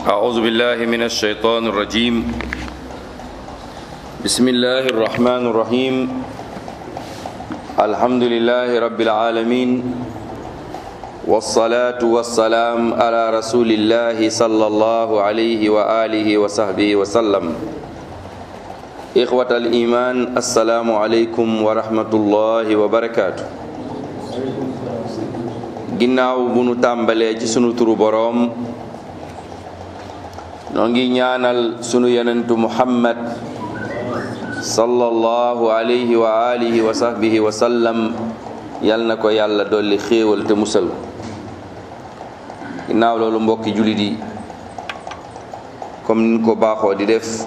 أعوذ بالله من الشيطان الرجيم بسم الله الرحمن الرحيم الحمد لله رب العالمين والصلاة والسلام على رسول الله صلى الله عليه وآله وصحبه وسلم إخوة الإيمان السلام عليكم ورحمة الله وبركاته ginnaaw bu nu tàmbalee ci sunu turu boroom noo ngi ñaanal sunu yonentu muhammad sallallahu alayhi wa alihi wa sahbihi wa sallam yal na ko yàlla dolli xéewal te musal ginnaaw loolu mbokki jullit yi comme ni ko baaxoo di def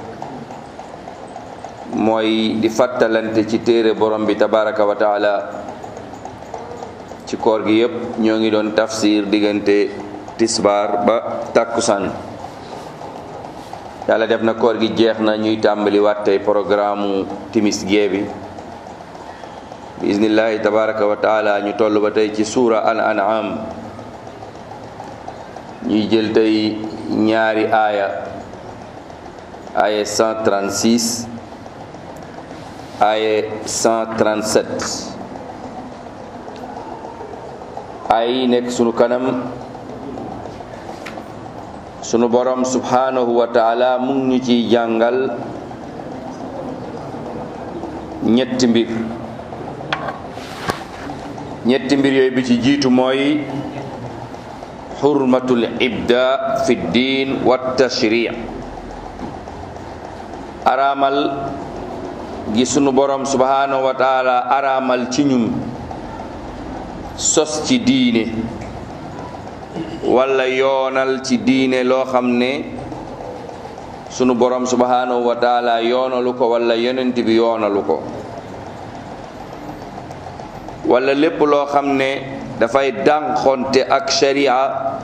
mooy di fàttalante ci téere borom bi tabaraka wa taala ci koor gi yépp ñoo ngi doon tafsir diggante tisbaar ba tàkkusaan yàlla def na koor gi jeex na ñuy tàmbali waat tey programme timis gee bi bi iznillahi tabaraka wa taala ñu toll ba tey ci suura al an'am ñuy jël tey ñaari aaya aaya 136 aaya 137 aaya yi nekk sunu kanam sunu borom subhanahu wa taala mu ngi ñu ciy jàngal ñetti mbir ñetti mbir yooyu bi ci jiitu mooy xurmatul ibda fi ddin wa tashri araamal gi sunu borom subhanahu wa taala araamal ci ñun sos ci diine wala yoonal ci diine loo xam ne sunu borom subhanahu wa taala yoonalu ko wala yonent bi yoonalu ko wala lépp loo xam ne dafay dànqonte ak sharia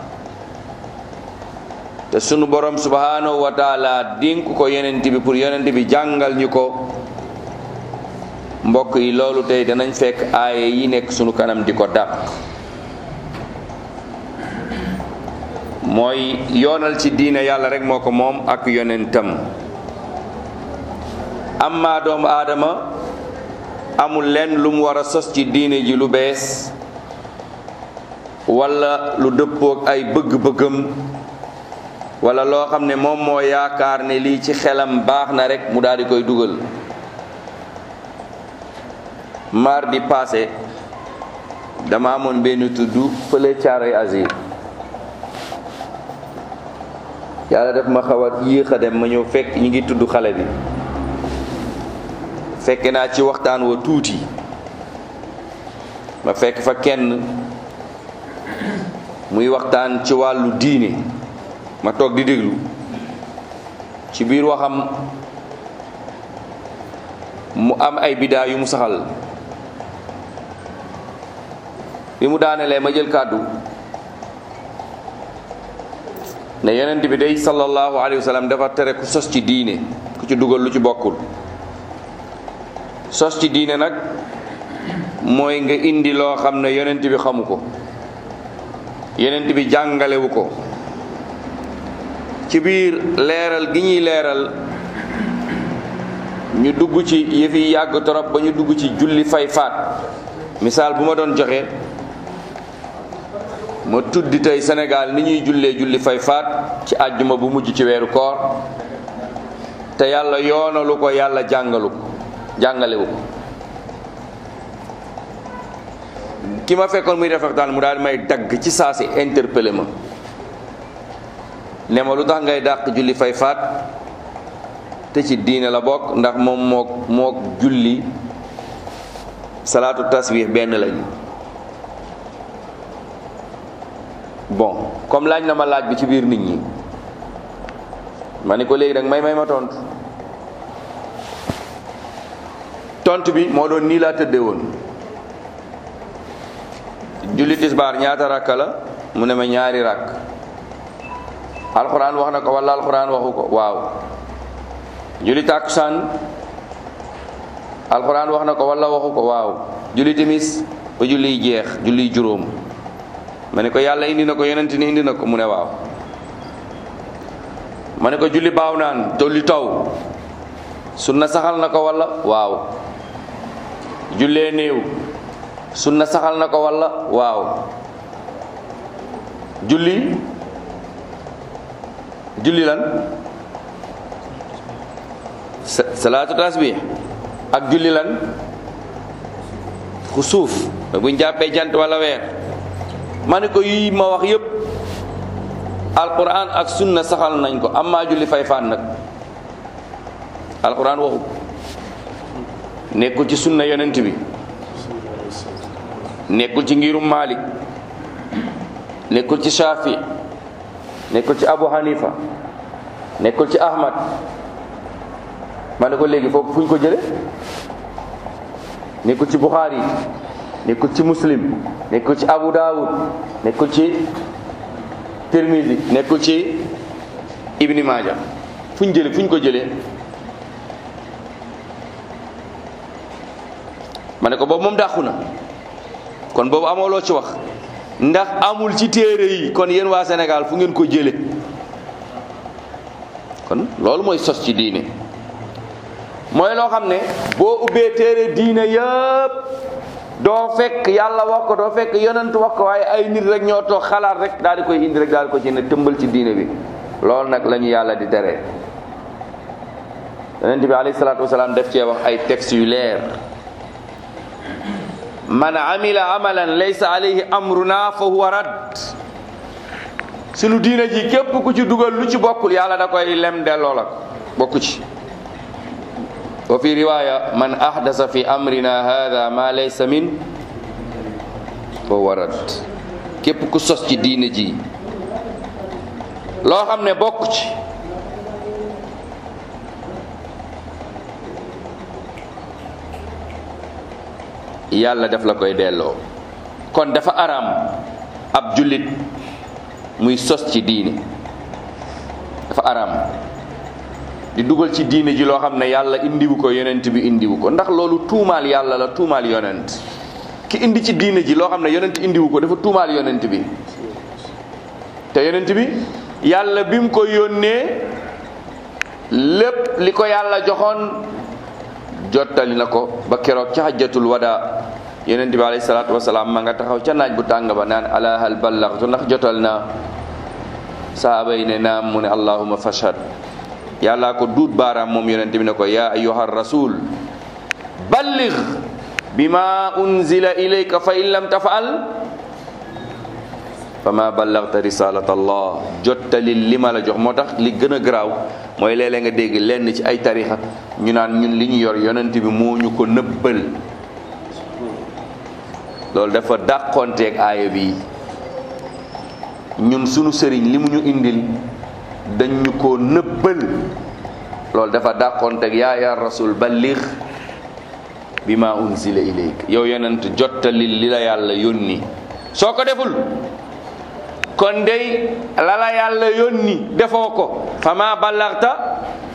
te sunu borom subhanahu wa taala dénk ko yonent bi pour yonent bi jàngal ñu ko mbokk yi loolu tey danañ fekk aaye yi nekk sunu kanam di ko dàq mooy yoonal ci diine yàlla rek moo ko moom ak yonentam amma doomu aadama amul lenn lu mu war a sos ci diine ji lu bees wala lu dëppook ay bëgg-bëggam wala loo xam ne moom moo yaakaar ne lii ci xelam baax na rek mu daal di koy dugal mardi passé dama amoon benn tudd fële caaroy azir yàlla def ma xaw a yéex a dem ma ñëw fekk ñi ngi tudd xale bi fekk naa ci waxtaan wa tuuti ma fekk fa kenn muy waxtaan ci wàllu diine ma toog di déglu ci biir waxam mu am ay bidaa yu mu saxal bi mu daanelee ma jël kàddu ne yonent bi day sallallahu alayhi wa sallam dafa tere ku sos ci diine ku ci dugal lu ci bokkul sos ci diine nag mooy nga indi loo xam ne yonent bi xamu ko yonent bi jàngalewu ko ci biir leeral gi ñuy leeral ñu dugg ci yëf yi yàgg torop ba ñu dugg ci julli fay faat misaal bu ma doon joxe ma tuddi tey Sénégal ni ñuy jullee julli fay faat ci àjjuma bu mujj ci weeru koor te yàlla yoonalu ko yàlla jàngalu ko jàngalewu ko ki ma fekkoon muy def waxtaan mu daal di may dagg ci saa si interpellé ma ne ma lu tax ngay dàq julli fay faat te ci diine la bokk ndax moom mook mook julli salaatu tasbih benn lañu bon comme laaj na ma laaj bi ci biir nit ñi ma ni ko léegi nag may may ma tontu tontu bi moo doon nii laa tëddee woon julli tisbaar ñaata rakka la mu ne ma ñaari rakk alxuraan wax na ko wala alxuraan waxu ko waaw julli tàkkusaan alxuraan wax na ko wala waxu ko waaw julli timis ba julli jeex julli juróom ma ne ko yàlla indi na ko yonent ni indi na ko mu ne waaw ma ne ko julli baaw naan tolli taw sunna saxal na ko walla waaw jullee néew sunna saxal na ko walla waaw julli julli lan salaatu tasbih ak julli lan xusuuf buñ jàppee jant walla weer ma ne ko yii ma wax yépp alquran ak sunna saxal nañ ko amma julli fay fan nag alquran waxu nekkul ci sunna yonent bi nekkul ci ngirum malik nekkul ci shafi nekkul ci abu hanifa nekkul ci ahmad ma ne ko léegi foofu fu ñu ko jële nekkul ci bukhari nekkul ci muslim nekkul ci abu dawud nekkul ci tirmisi nekkul ci ibni maaja fu ñu jële fu ñu ko jëlee ma ne ko boobu moom dàqu na kon boobu amoo loo ci wax ndax amul ci téere yi kon yéen waa Sénégal fu ngeen ko jële kon loolu mooy sos ci diine mooy loo xam ne boo ubbee téere diine yëpp doo fekk yàlla wax ko doo fekk yonent wax ko waaye ay nit rek ñoo toog xalaat rek daal di koy indi rek daal di ko ci ne tëmbal ci diine bi loolu nag la ñu yàlla di tere yonent bi alayhi salaatu wasalaam def cee wax ay textes yu leer man amila amalan laysa alayhi amruna fa huwa rad sunu diine ji képp ku ci dugal lu ci bokkul yàlla da koy lem delloo la bokku ci wa fi riwaya man ahdasa fi amrina hada ma laysa min fa huwa rad képp ku sos ci diine ji loo xam ne bokku ci yàlla daf la koy delloo kon dafa araam ab jullit muy sos ci diine dafa araam di dugal ci diine ji loo xam ne yàlla indiwu ko yonent bi indiwu ko ndax loolu tuumaal yàlla la tuumaal yonent ki indi ci diine ji loo xam ne yonent indiwu ko dafa tuumaal yonent bi te yonent bi yàlla bi mu ko yónnee lépp li ko yàlla joxoon jottali na ko ba keroog ca hajjatul wada yonent bi alayhi salaatu wasalaam ma nga taxaw ca naaj bu tàng ba naan ala hal ballaxtu ndax jotal naa sahaaba yi ne naam mu ne allahuma fashhad yàllaa ko duut baaraam moom yonent bi ne ko yaa ayyuha rasul balligh bima unzila ilayka fa in lam tafal fa ma ballagta risalat allah jottali li ma la jox moo tax li gën a garaaw mooy léeg-léeg nga dégg lenn ci ay tarixa ñu naan ñun li ñu yor yonent bi moo ñu ko nëbbal loolu dafa dàqonteeg aaya bi ñun sunu sëriñ li mu ñu indil dañ ñu ko nëbbal loolu dafa dàqonteeg yaa ya rasul balligh bi ma unzila ilayk yow yonent jottali li la yàlla yónni soo ko deful kon dey la la yàlla yónni defoo ko fama ballarta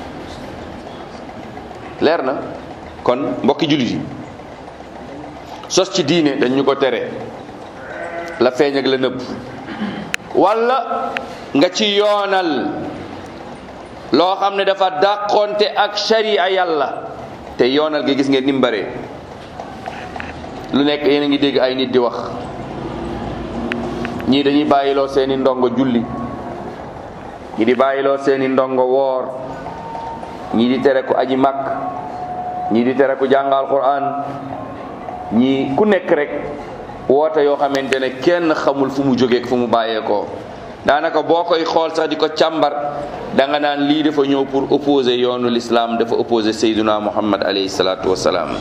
leer na kon mbokki jullit yi sos ci diine dañ ñu ko tere la feeñ ak la nëbb walla nga ci yoonal loo xam ne dafa dàqonte ak sharia yàlla te yoonal gi gis ngeen ni mu bare lu nekk yéen a ngi dégg ay nit di wax ñii dañuy bàyyiloo seeni ndongo julli ñii di bàyyiloo seeni ndongo woor ñii di tere ku aji màkk ñii di tere ku jàngal Qur'an ñii ku nekk rek woote yoo xamante ne kenn xamul fu mu jógeek fu mu bàyyeekoo daanaka boo koy xool sax di ko càmbar da nga naan lii dafa ñëw pour opposer yoonu l'islam dafa opposer Seyduna Muhammad alayhi salaatu wassalaam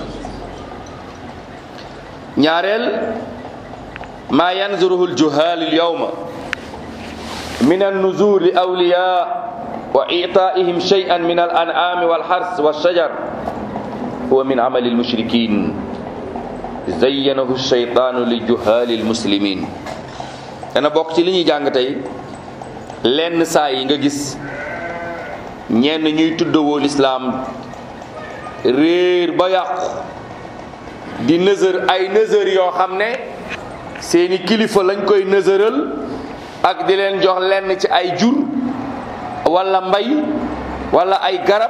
ñaareel ما ينظره الجهال اليوم من النذور لأولياء وإعطائهم شيئا من الأنعام والحرث والشجر هو من عمل المشركين زينه الشيطان للجهال المسلمين أنا بوقت لي ñuy jàng tey lenn saa yi nga gis ñenn ñuy tuddawoo lislaam réer ba yàqu di nëzër ay nëzër yoo xam ne seeni kilifa lañ koy nësëral ak di leen jox lenn ci ay jur walla mbay walla ay garab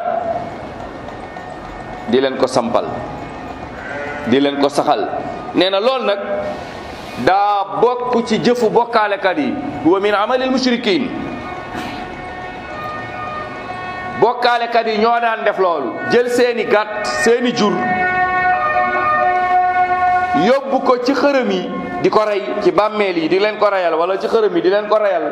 di leen ko sampal di leen ko saxal nee na loolu nag daa bokk ci jëfu bokkaalekat yi huwa min amalil mushrikin bokkaalekat yi ñoo daan def loolu jël seeni gàtt seeni jur yóbbu ko ci xërëm yi di ko rey ci bàmmeel yi di leen ko reyal wala ci xërëm yi di leen ko reyal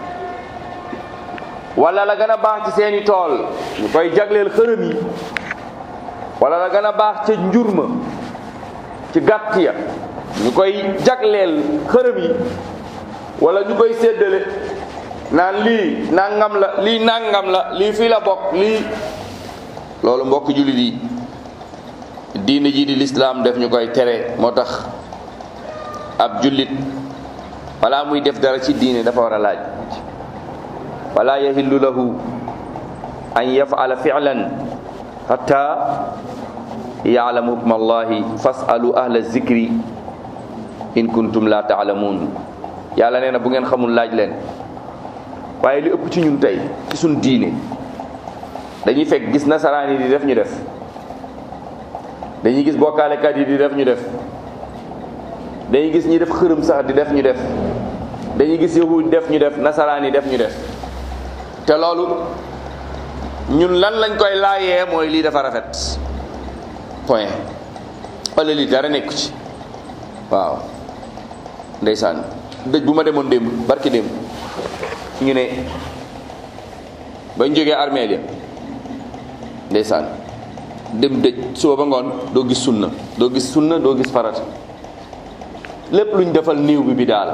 wala la gën a baax ci seeni tool ñu koy jagleel xërëm yi wala la gën a baax ca njur ma ci gàtt ya ñu koy jagleel xërëm yi wala ñu koy séddale naan lii nangam la lii nangam la lii fii la bokk lii loolu mbokk jullit yi diine ji di lislaam def ñu koy tere moo tax ab jullit wala muy def dara ci diine dafa war a laaj wala yahillu lahu an yafala fi'lan hatta ya'lamu hukma allahi fasalu ahla zikri in kuntum la ta'lamun yàlla nee na bu ngeen xamul laaj leen waaye li ëpp ci ñun tey ci suñ diine dañuy fekk gis nasaraan yi di def ñu def dañuy gis bokkaalekat yi di def ñu def dañuy gis ñi def xërëm sax di def ñu def dañuy gis yahud def ñu def nasaraan yi def ñu def te loolu ñun lan lañ koy laayee mooy lii dafa rafet point wala lii dara nekku ci waaw ndeysaan dëj bu ma demoon démb barki démb ñu ne bañ jógee armeel ya ndeysaan dem dëj suba ba ngoon doo gis sunna doo gis sunna doo gis farata lépp luñ defal néew bi bi daal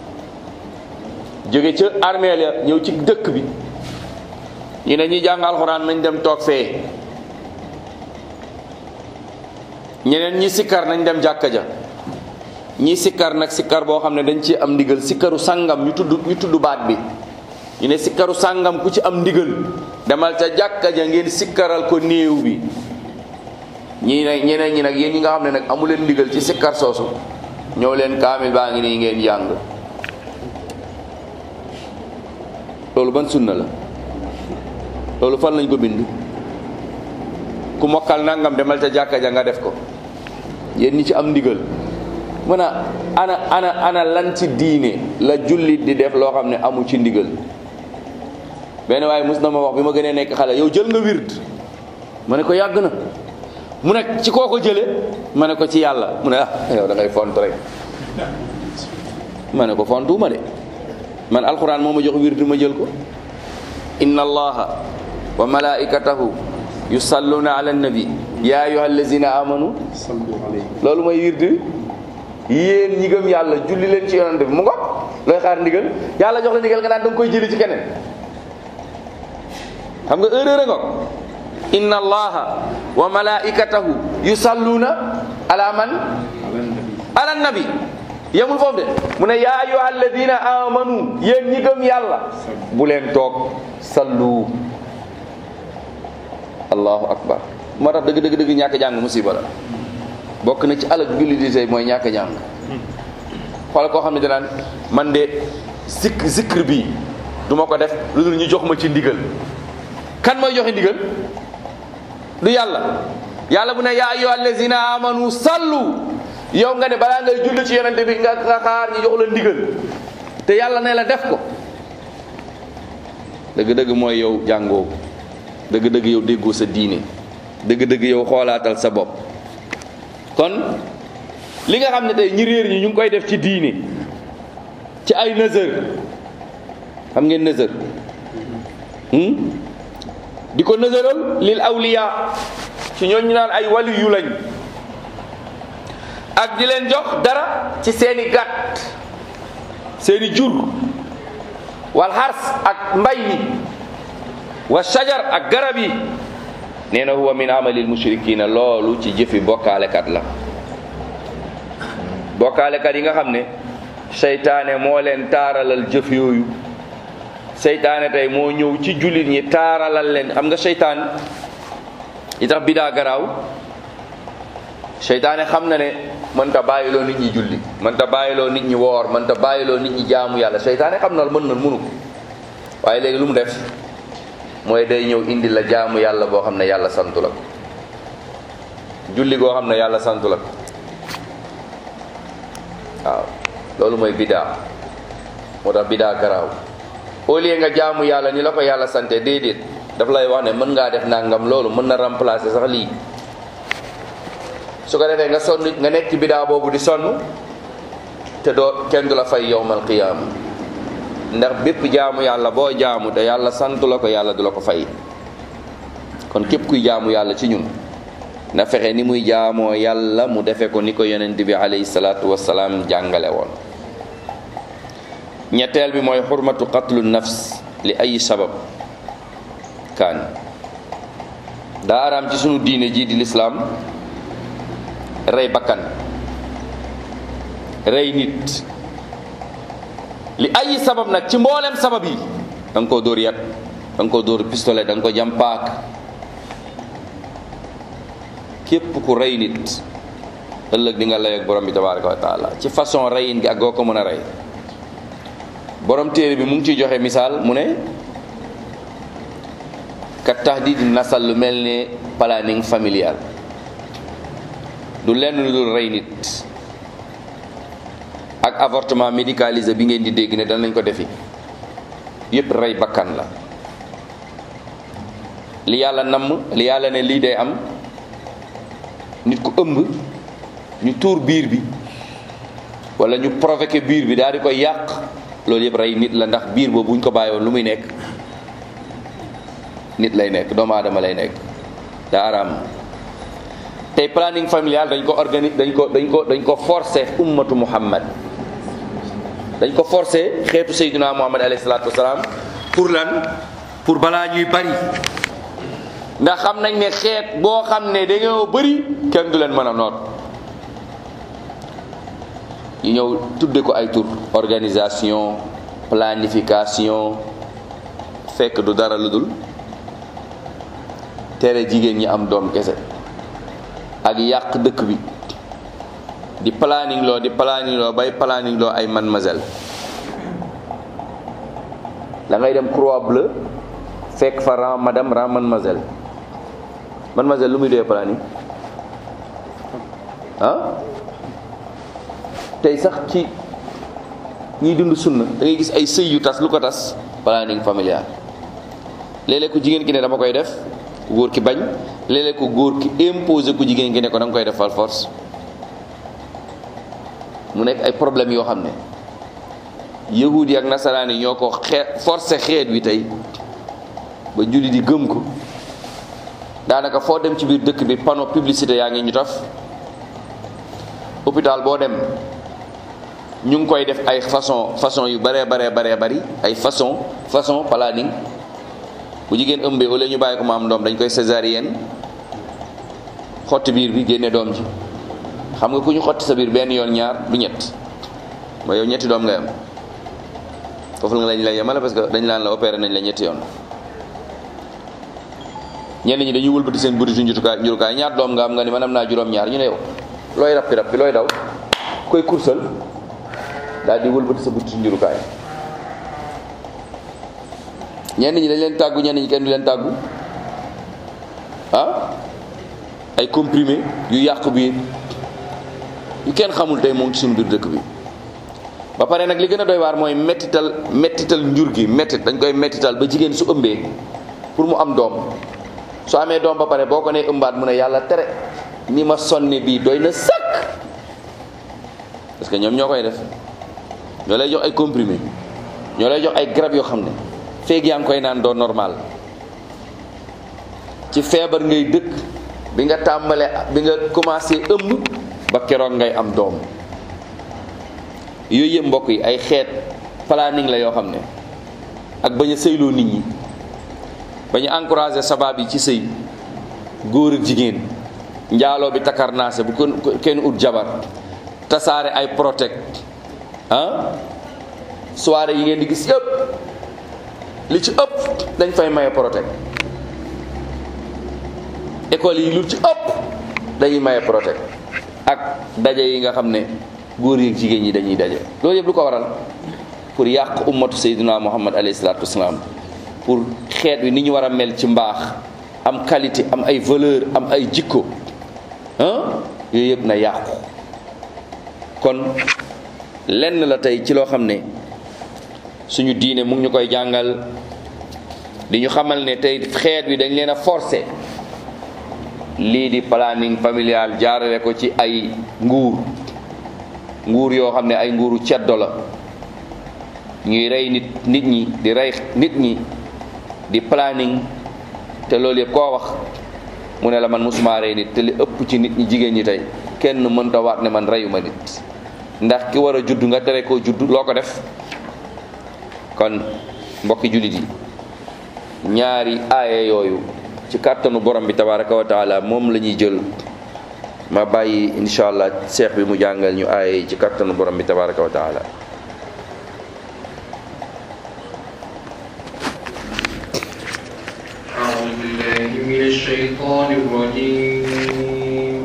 jóge ca armeel ya ñëw ci dëkk bi ñu ne ñuy jàng alxuraan nañ dem toog fee ñeneen ñi sikkar nañ dem jàkka ja ñi sikkar nag sikkar boo xam ne dañ ci am ndigal sikkaru sàngam ñu tudd ñu tudd baat bi ñu ne sikkaru sàngam ku ci am ndigal demal ca jàkka ja ngeen sikkaral ko néew bi ñii ne ñeneen ñi nag yéen ñi nga xam ne nag amu leen ndigal ci sikkar soosu ñëw leen kaamil baa ngi nii ngeen jàng loolu ban sunna la loolu fan lañ ko bind ku mokkal nangam demal ca jàkka ja nga def ko yéen ñi ci am ndigal mën a ana ana ana lan ci diine la jullit di def loo xam ne amu ci ndigal benn waaye mus na ma wax bi ma gënee nekk xale yow jël nga wird ma ne ko yàgg na mu ne ci koo ko jële ma ne ko ci yàlla mu ne ah yow da ngay font rek ma ne ko fontuuma de man alquran moo ma jox wird ma jël ko inna allaha wa malaikatahu yusalluna ala nabi ya ayuha allazina amanu loolu mooy wird yéen ñi gëm yàlla julli leen ci yonante bi mu ngoog looy xaar ndigal yàlla jox la ndigal nga naan da nga koy jëli ci keneen xam nga erreur a ngoog inna allaha wa malaikatahu yusalluna ala man ala nabi yemul foofu de mu ne yaa ayyuha alladina amanu yéen ñi gëm yàlla bu leen toog sallu allahu akbar moo tax dëgg dëgg dëgg ñàkk jàng musiba la bokk na ci alal julli di tey mooy ñàkk jàng xoolal koo xam ne danaan man de zik zikr bi du ma ko def lu dul ñu jox ma ci ndigal kan mooy joxe ndigal du yàlla yàlla bu ne yaa ayyuha allazina amanu sallu yow nga ne balaa ngay julli ci yonente bi nga nga xaar ñu jox la ndigal te yàlla ne la def ko dëgg-dëgg mooy yow jàngoo dëgg-dëgg yow déggoo sa diine dëgg-dëgg yow xoolaatal sa bopp kon li nga xam ne tey ñi réer ñi ñu ngi koy def ci diine ci ay nëzër xam ngeen nëzër di ko nëzëral lil awliya ci ñooñu naan ay wali yu lañ ak di leen jox dara ci seeni gàtt seeni jur wal xars ak mbay mi wa shajar ak garab yi nee na huwa min amalil mushrikina loolu ci jëfi bokkaalekat la bokkaalekat yi nga xam ne seytaane moo leen taaralal jëf yooyu seytaane tey moo ñëw ci jullit ñi taaralal leen xam nga seytaan yi tax bidaa garaaw seytaane xam na ne mënta bàyyiloo nit ñi julli mënta bàyyiloo nit ñi woor mënta bàyyiloo nit ñi jaamu yàlla seytaane xam na mën na mënu ko waaye léegi lu mu def mooy day ñëw indi la jaamu yàlla boo xam ne yàlla santu la ko julli goo xam ne yàlla santu la ko waaw loolu mooy bidaa moo tax bidaa garaaw au lieu nga jaamu yàlla ni la ko yàlla sante déedéet daf lay wax ne mën ngaa def nangam loolu mën na remplacer sax lii su ko defee nga sonn nga nekk ci bidaa boobu di sonn te doo kenn du la fay yowmal qiyaama ndax bépp jaamu yàlla boo jaamu te yàlla santu la ko yàlla du la ko fay kon képp kuy jaamu yàlla ci ñun na fexe ni muy jaamoo yàlla mu defe ko ni ko yonent bi alayhi salaatu wasalaam jàngale woon ñetteel bi mooy xurmatu qatlu nafs li ay sabab kaan daa araam ci sunu diine jii di lislaam rey bakkan rey nit li ay sabab nag ci mboolem sabab yi da nga koo dóor yat da nga koo dóor pistolet da nga ko jam paak képp ku rey nit ëllëg di nga lay ak borom bi tabaraka wa taala ci façon reyin gi ak goo ko mën a rey borom téere bi mu ngi ciy joxe misaal mu ne kat tahdid nasal lu mel ne planning familial du lenn lu dul rey nit ak avortement médicalisé bi ngeen di dégg ne danañ ko defi yépp rey bakkan la li yàlla namm li yàlla ne lii day am nit ku ëmb ñu tuur biir bi wala ñu provoqué biir bi daal di koy yàq loolu yëpp rey nit la ndax biir boobu bu ñu ko bàyyiwoon lu muy nekk nit lay nekk doomu aadama lay nekk daa araam tey planning familial dañ ko organise dañ ko dañ ko dañ ko forcé ummatu muhammad dañ ko forcé xeetu sayyidina muhammad alayhi salaatu wasalaam pour lan pour balaa ñuy bari ndax xam nañ ne xeet boo xam ne dañoo bëri kenn du leen mën a noot ñu ñëw tudde ko ay tur organisation planification fekk du dara lu dul tere jigéen ñi am doom kese ak yàq dëkk bi di planning loo di planning loo bay planning loo ay mademoiselle da ngay dem croix bleue fekk fa ran madame ran mademoiselle mademoiselle lu muy doyee planning ah tey sax ci ñiy dund sunna da ngay gis ay sëy yu tas lu ko tas planning familial léeg-léeg ku jigéen ki ne dama koy def ku góor ki bañ léeg-léeg ku góor ki imposé ku jigéen ki ne ko da nga koy def fal force mu nekk ay problème yoo xam ne yahudi yi ak nasaraan yi ñoo ko xeet forcé xeet wi tey ba julli di gëm ko daanaka foo dem ci biir dëkk bi panneau publicité yaa ngi ñu taf hôpital boo dem ñu ngi koy def ay façon façon yu baree baree baree bari ay façon façon planning bu jigéen ëmbee wala ñu bàyyi ko mu am doom dañ koy césarienne xotti biir bi génne doom ji xam nga ku ñu xotti sa biir benn yoon ñaar du ñett ba yow ñetti doom ngay am foofu nga lañ lay yemale parce que dañ laan la opéré nañ la ñetti yoon ñenn ñi dañuy wëlbati seen buritu njutukaay njurukaay ñaar doom nga am nga ni man am naa juróom-ñaar ñu ne yow looy rappi rappi looy daw koy kursal daal di wëlbati sa buritu njurukaay ñenn ñi dañ leen tàggu ñenn ñi kenn du leen tàggu ah ay comprimé yu yàq biir yu kenn xamul tey moom ci suñu biir dëkk bi ba pare nag li gën a doy waar mooy mettital mettital njur gi mettit dañ koy mettital ba jigéen su ëmbee pour mu am doom su amee doom ba pare boo ko nee ëmbaat mu ne yàlla tere ni ma sonne bii doy na sëkk parce que ñoom ñoo koy def ñoo lay jox ay comprimé ñoo lay jox ay garab yoo xam ne feeg yaa ngi koy naan doo normal ci feebar ngay dëkk bi nga tàmbale bi nga commencé ëmb ba keroog ngay am doom yooyu yëpp mbokk yi ay xeet planning la yoo xam ne ak bañ a sëyloo nit ñi bañu encouragé sabab yi ci sëy góor ak jigéen njaaloo bi takarnaase bu kenn ut jabar tasaare ay protect ah soirée yi ngeen di gis yëpp li ci ëpp dañ fay maye protect école yi lu ci ëpp dañuy maye protect ak daje yi nga xam ne góor yi ak jigéen ñi dañuy daje loolu yëpp lu ko waral pour yàq ummatu sayyidina muhammad alayhi salaatu wasalaam pour xeet wi ni ñu war a mel ci mbaax am qualité am ay valeur am ay jikko ah yooyu yëpp na yàqu kon lenn la tey ci loo xam ne suñu diine mu ngi ñu koy jàngal di ñu xamal ne tey xeet wi dañ leen a forcé lii di planning familial jaarale ko ci ay nguur nguur yoo xam ne ay nguuru ceddo la ñuy rey nit nit ñi di rey nit ñi di planning te loolu yëpp koo wax mu ne la man musuma rey nit te li ëpp ci nit ñi jigéen ñi tey kenn mënta waat ne man reyuma nit ndax ki war a judd nga tere koo judd loo ko def kon mbokki jullit yi ñaari aaya yooyu ci kàttanu borom bi tabaraka wa taala moom la ñuy jël ma bàyyi incha allah seex bi mu jàngal ñu aaya yi ci kàttanu borom bi tabaraka wa taala أعوذ بالله من الشيطان الرجيم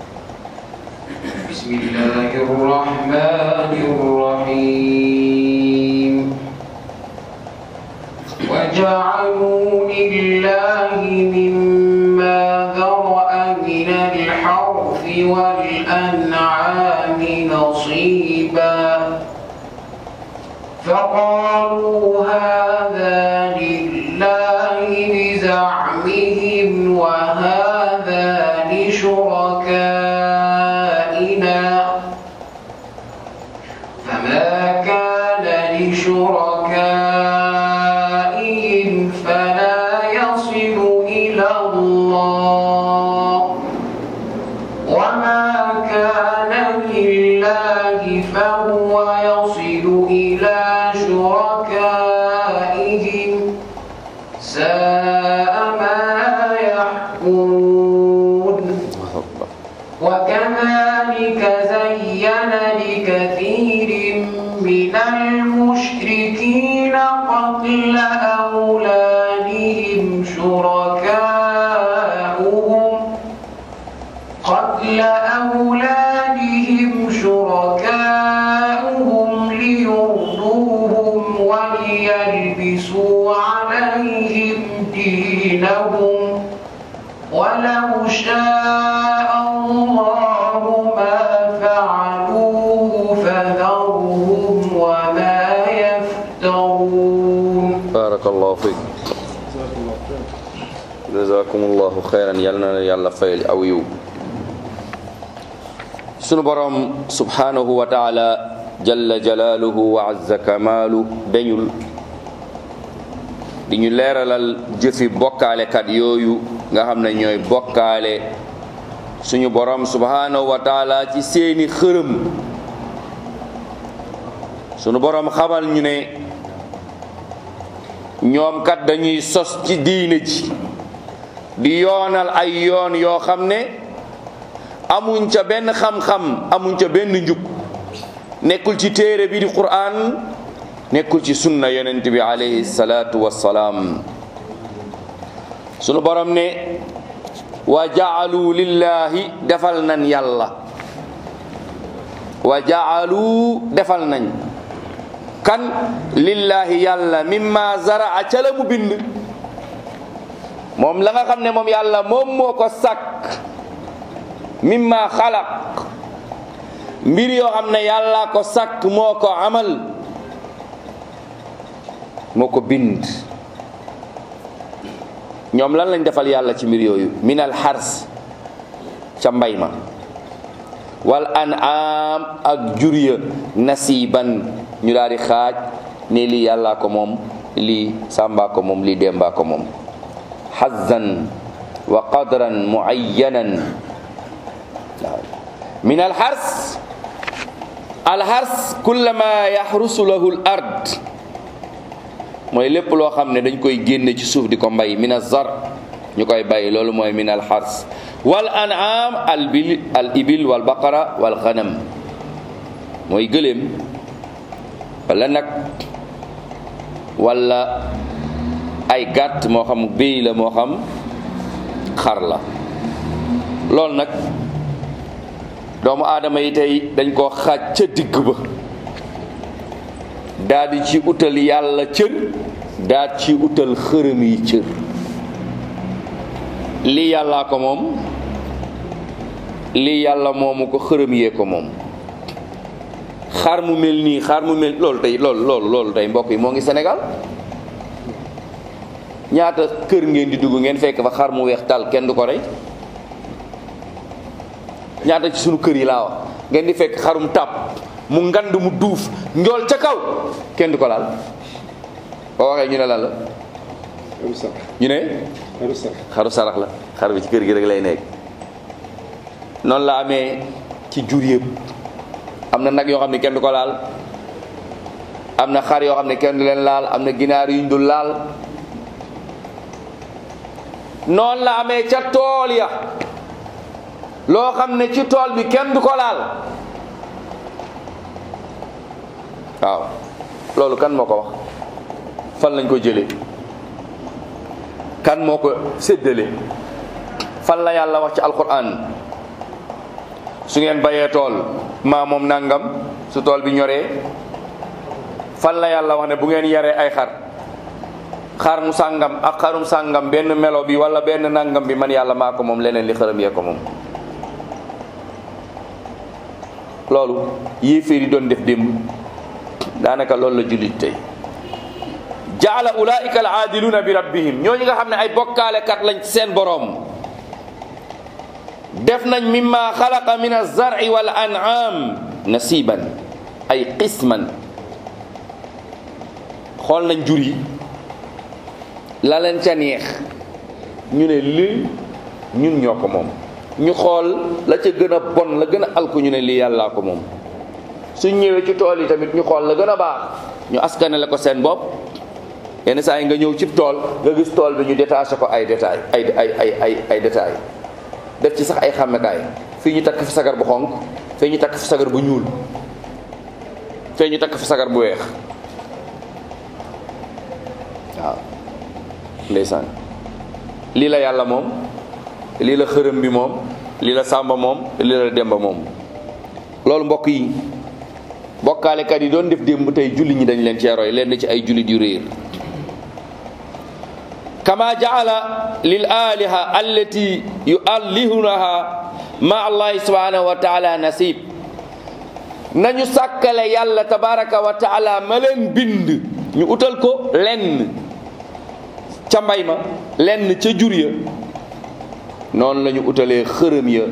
بسم الله الرحمن الرحيم وجعلوا لله مما ذرأ من الحرث والأنعام نصيبا فقالوا هذا لله بزعمهم وهذا لشركائنا فما كان لشركائهم فلا يصل إلى الله وما كان لله فهو يصل إلى شركائهم ساء ما يحكمون وكذلك زين لكثير من المشركين قتل أولادهم شركاؤهم قتل أولادهم شركاؤهم ليرضوهم وليلبسوا عليهم دينهم ولو شاء الله ما فعلوه فذرهم وما يفترون barakallahu fiik jazakumullahu xeyran yal na yàlla fayal aw yiw sunu borom subhanahu wa taala jalla jalaaluhu wa azza kamaalu dañul di ñu leeralal jëfi bokkaalekat yooyu nga xam ne ñooy bokkaale suñu borom subhanahu wa taala ci seeni xërëm sunu borom xamal ñu ne ñoom kat dañuy sos ci diine ji di yoonal ay yoon yoo xam ne amuñ ca benn xam-xam amuñ ca benn njub nekkul ci téere bi di Qur'an nekkul ci sunna yonent bi alayhi salaatu wassalaam sunu borom ne wa jaalu lillahi defal nañ yàlla wa jaalu defal nañ kan lillahi yàlla mimma zaraa ca la mu bind moom la nga xam ne moom yàlla moom moo ko sàkk mimma xalaq mbir yoo xam ne yàlla ko sàkk moo ko amal moo ko bind ñoom lan lañ defal yàlla ci mbir yooyu min al xars ca mbay ma wal an'am ak jur ya nasiban ñu daal di xaaj ne lii yàllaa ko moom lii sàmbaa ko moom lii dembaa ko moom xazan wa qadran muayyanan min alxars alxars kullama yaxrusu lahu l ard mooy lépp loo xam ne dañ koy génne ci suuf di ko mbay min azar ñu koy bàyyi loolu mooy min alxars wal an'am al bil al ibil wal baqara wal xanam mooy gëléem wala nag wala ay gàtt moo xam béy la moo xam xar la loolu nag doomu aadama yi tey dañ koo xaaj ca digg ba daldi ci utal yàlla cër daat ci utal xërëm yi cër lii yàllaa ko moom lii yàlla moomu ko xërëm yee ko moom xar mu mel nii xar mu mel loolu tey loolu loolu loolu tey mbokk yi moo ngi Sénégal ñaata kër ngeen di dugg ngeen fekk fa xar mu weex tal kenn du ko rey ñaata ci sunu kër yi laa wax ngeen di fekk xarum tàpp mu ngand mu duuf njool ca kaw kenn du ko laal boo waxee ñu ne lan la xaru sarax ñu ne xaru sarax xaru sarax la xar bi ci kër gi rek lay nekk noonu la amee ci jur yëpp am na nag yoo xam ne kenn du ko laal am na xar yoo xam ne kenn du leen laal am na ginaar yuñ dul laal noonu la amee ca tool ya loo xam ne ci tool bi kenn du ko laal waaw loolu kan moo ko wax fan lañ ko jëlee kan moo ko séddale fan la yàlla wax ci alquran su ngeen bayee tool maa moom nangam su tool bi ñoree fan la yàlla wax ne bu ngeen yaree ay xar xar mu sàngam ak xarum sàngam benn melo bi wala benn nangam bi man yàlla maa ko moom leneen li xërëm yee ko moom loolu yéeféer yi doon def démb daanaka loolu la jullit tey jaala ulaika al aadiluuna bi rabbihim ñooñu nga xam ne ay bokkaalekat lañ ci seen boroom def nañ mimma xalaqa min alzarci wal an'am nasiban ay qisman xool nañ jur yi la leen ca neex ñu ne lii ñun ñoo ko moom ñu xool la ca gën a bon la gën a alku ñu ne lii yàllaa ko moom suñ ñëwee ci tool yi tamit ñu xool la gën a baax ñu askanale ko seen bopp yenn saa yi nga ñëw cib tool nga gis tool bi ñu détaché ko ay détail ay ay ay ay ay détail def ci sax ay xàmmekaay fii ñu takk fi sagar bu xonq fii ñu takk fi sagar bu ñuul fii ñu takk fi sagar bu weex waaw ndeysaan lii la yàlla moom lii la xërëm bi moom lii la sàmba moom lii la demba moom loolu mbokk yi bokkaalekat yi doon def démb tey julli ñi dañ leen cee roy leen ci ay jullit yu réer kama jaala lil aliha allati yuallihunaha ma allahi subhanahu wa taala nasib nañu sàkkale yàlla tabaraka wa taala ma leen bind ñu utal ko lenn ca mbay ma lenn ca jur ya noonu la ñu utalee xërëm ya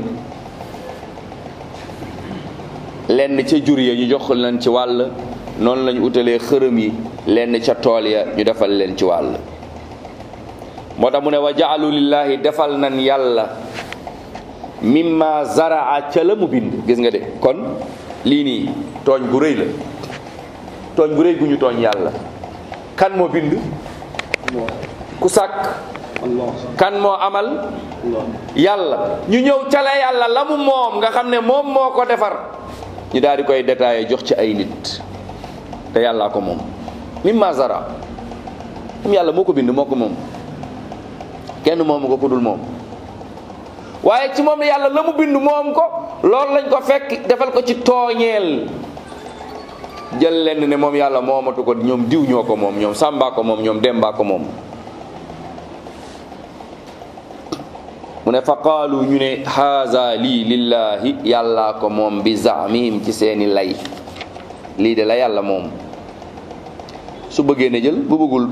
lenn ca jur ya ñu jox leen ci wàll noonu la ñu utalee xërëm yi lenn ca tool ya ñu defal leen ci wàll moo tax mu ne wa jaalu lillahi defal nan yàlla mimma zaraa ca la mu bind gis nga de kon lii nii tooñ gu rëy la tooñ gu rëy gu ñu tooñ yàlla kan moo bind Allah ku sàkk Allah kan moo amal Allah yàlla ñu ñëw ca la yàlla la mu moom nga xam ne moom moo ko defar ñu daal di koy détaillé jox ci ay nit te yàllaa ko moom mimma zara moom yàlla moo ko bind moo ko moom kenn moomu ko ku dul moom waaye ci moom yàlla la mu bind moom ko loolu lañ ko fekk defal ko ci tooñeel jël lenn ne moom yàlla moomatu ko ñoom diw ñoo ko moom ñoom sàmbaa ko moom ñoom dembaa ko moom mu ne fa qaalu ñu ne haza lii lillahi yàllaa ko moom bi zaamihim ci seeni lay lii de la yàlla moom su bëggee ne jël bu bëggul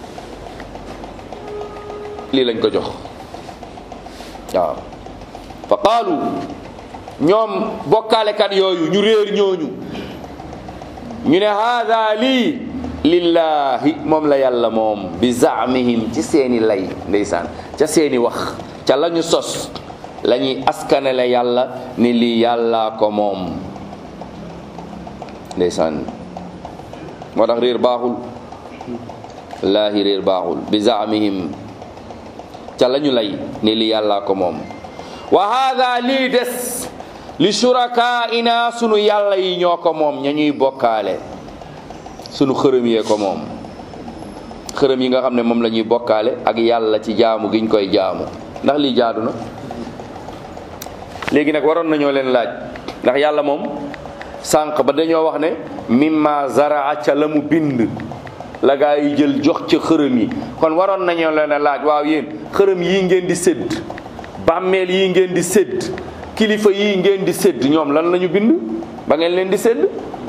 lii lañ ko jox waaw fa qaalu ñoom bokkaalekat yooyu ñu réer ñooñu ñu ne haada lii lillahi moom la yàlla moom bi zaamihim ci seeni lay ndeysaan ca seeni wax ca la ñu sos la ñuy askanale yàlla ni lii yàllaa ko moom ndeysaan moo tax réer baaxul wallaahi réer baaxul bi zaamihim ca la ñu lay ni lii yàllaa ko moom wa haada lii des li shurakaina sunu yàlla yi ñoo ko moom ña ñuy bokkaale sunu xërëm yee ko moom xërëm yi nga xam ne moom la ñuy bokkaale ak yàlla ci jaamu giñ koy jaamu ndax lii jaadu na léegi nag waroon nañoo leen laaj ndax yàlla moom sànq ba dañoo wax ne mimma zaraa ca la mu bind la gaa yi jël jox ca xërëm yi kon waroon nañoo leen a laaj waaw yéen xërëm yii ngeen di sédd bàmmeel yii ngeen di sédd kilifa yii ngeen di sédd ñoom lan la ñu bind ba ngeen leen di sédd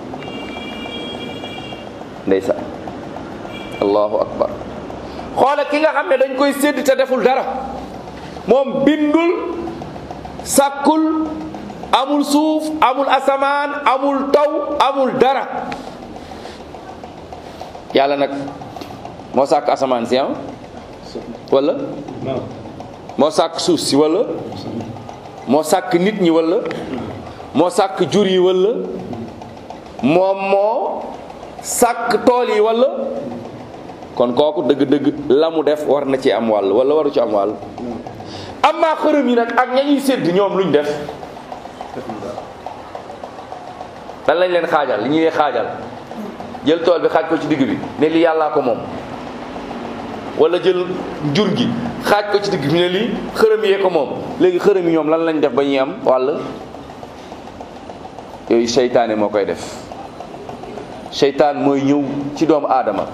ndeysaan allahu akbar xoole ki nga xam ne dañ koy sédd te deful dara moom bindul sàkkul amul suuf amul asamaan amul taw amul dara yàlla nag moo sàkk asamaan si am wala naam moo sàkk suuf si wala moo sàkk nit ñi wala moo sàkk jur yi wala moom moo sàkk tool yi wala kon kooku dëgg-dëgg la mu def war na ci am wàll wala waru ci am wàll amaa xërëm yi nag ak ña ñuy sédd ñoom luñ def dan lañ leen xaajal li ñuy xaajal jël tool bi xaaj ko ci digg bi ne lii yàllaa ko moom wala jël jur gi xaaj ko ci digg bi ne lii xërëm yee ko moom léegi xërëm yi ñoom lan lañ def ba ñuy am wàll yooyu seytaane moo koy def seytaan mooy ñëw ci doomu aadama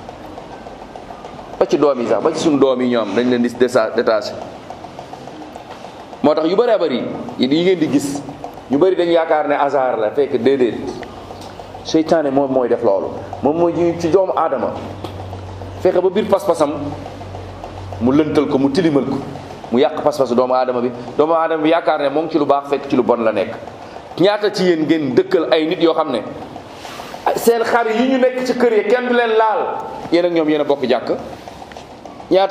ba ci doom yi sax ba ci suñu doom yi ñoom dañ leen di désa détaché moo tax yu bëree bëri yi ngeen di gis ñu bëri dañ yaakaar ne hasard la fekk déedéet seytaane moom mooy def loolu moom mooy ñëw ci doomu aadama fexe ba biir pas-pasam mu lëntal ko mu tilimal ko mu yàq pas-pasu doomu aadama bi doomu aadama bi yaakaar ne moom ci lu baax fekk ci lu bon la nekk ñaata ci yéen ngeen dëkkal ay nit yoo xam ne seen xar yi ñu nekk ci kër yi kenn du leen laal yéen ak ñoom yéen a bokk jàkk ñaata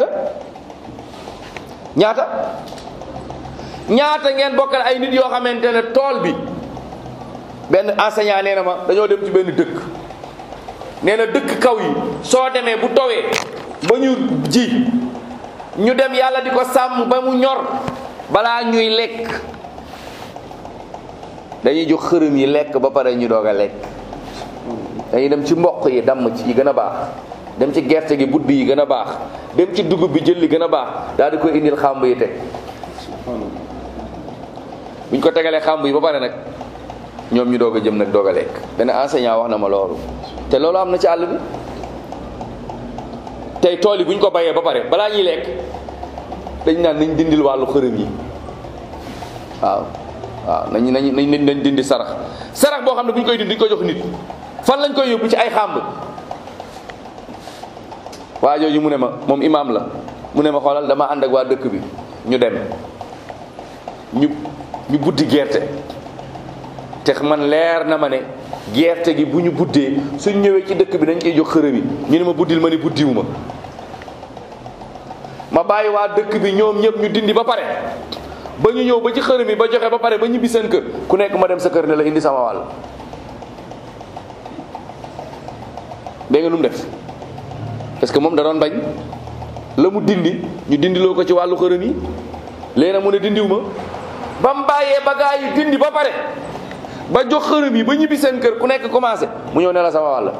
ñaata ñaata ngeen bokkal ay nit yoo xamante ne tool bi benn enseignant nee na ma dañoo dem ci benn dëkk nee na dëkk kaw yi soo demee bu towee ba ñu ji ñu dem yàlla di ko sàmm ba mu ñor balaa ñuy lekk dañuy jox xërëm yi lekk ba pare ñu doog a lekk dañuy dem ci mboq yi damm ci yi gën a baax dem ci gerte gi budd yi gën a baax dem ci dugub bi jël li gën a baax daal di koy indil xàmb yi teg subhanallah buñ ko tegalee xàmb yi ba pare nag ñoom ñu doog a jëm nag doog a lekk benn enseignant wax na ma loolu te loolu am na ci àll bi tey tool yi buñ ko bayee ba pare balaa ñuy lekk dañ naan nañ dindil wàllu xërëm yi waaw waaw nañ nañ nañ nañ dindi sarax sarax boo xam ne bu ñu koy dindi duñ ko jox nit fan lañ koy yóbbu ci ay xàmb waa jooju mu ne ma moom imaam la mu ne ma xoolal dama ànd ak waa dëkk bi ñu dem ñu ñu buddi gerte te man leer na ma ne gerte gi bu ñu buddee suñ ñëwee ci dëkk bi dañ koy jox xërëm yi ñu ne ma buddil ma ni buddiwu ma ma bàyyi waa dëkk bi ñoom ñëpp ñu dindi ba pare ba ñu ñëw ba ci xërëm yi ba joxe ba pare ba ñibbi seen kër ku nekk ma dem sa kër ne la indi sama wàll dégg nga lu mu def parce que moom da doon bañ la mu dindi ñu dindiloo ko ci wàllu xërëm yi léegi nag mu ne dindiw ma ba mu bàyyee ba gaa yi dindi ba pare ba jox xërëm yi ba ñibbi seen kër ku nekk commencé mu ñëw ne la sama wàll